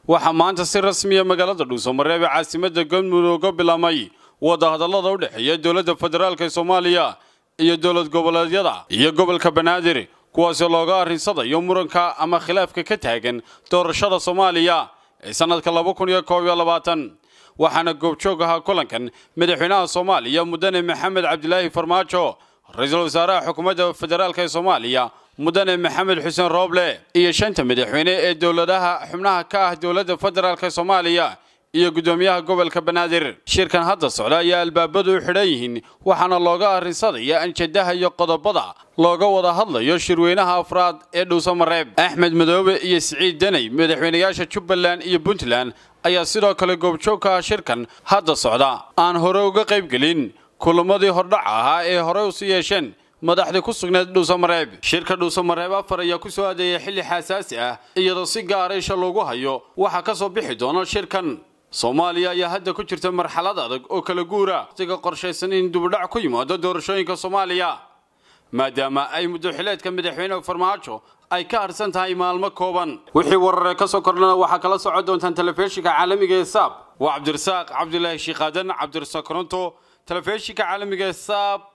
waxaa maanta si rasmiya magaalada dhuusamareeb ee caasimada galmudug uga bilaamay wadahadallada u dhexeeya dowladda federaalk ee soomaaliya iyo dowlad goboleedyada iyo gobolka banaadir kuwaasoo looga arrinsadayo muranka ama khilaafka ka taagan doorashada soomaaliya ee sannadka laba kun iyo koob iyo labaatan waxaana goobjoog ahaa kulankan madaxweynaha soomaaliya mudane maxamed cabdilaahi farmaajo ra-iisul wasaaraha xukuumadda federaalk ee soomaaliya mudane maxamed xuseen rooble iyo shanta madaxweyne ee dowladaha xubnaha ka ah dowladda federaalk soomaaliya iyo guddoomiyaha gobolka banaadir shirkan hadda socda ayaa albaabadu u xidhan yihiin waxaana looga arrinsadaya anjadaha iyo qodobada looga wada hadlayo shirweynaha afraad ee dhuusamareeb axmed madoobe iyo siciid daney madaxweynayaasha jubbaland iyo puntland ayaa sidoo kale goobjoog ka ah shirkan hadda socda aan hore uga qaybgelin kulamadii hordhaca ahaa ee horey usi yeesheen madaxdii ku sugnayd dhuusamareeb shirka dhuusamareeb afar ayaa ku soo adeeyay xilli xasaasi ah iyadoo si gaara isha loogu hayo waxaa ka soo bixi doona shirkan soomaaliya ayaa hadda ku jirta marxalad adag oo kala guura waqtiga qorshaysan in dubudhac ku yimaado doorashooyinka soomaaliya maadaama ay muddoxileedka madaxweyne farmaajo ay ka harsan tahay maalmo kooban wixii warare ka soo kordhana waxaa kala socon doontaan telefishinka caalamiga ee saab waa cabdirasaaq cabdilaahi shiikaadan cabdirasaaq koronto telefishinka caalamiga ee saab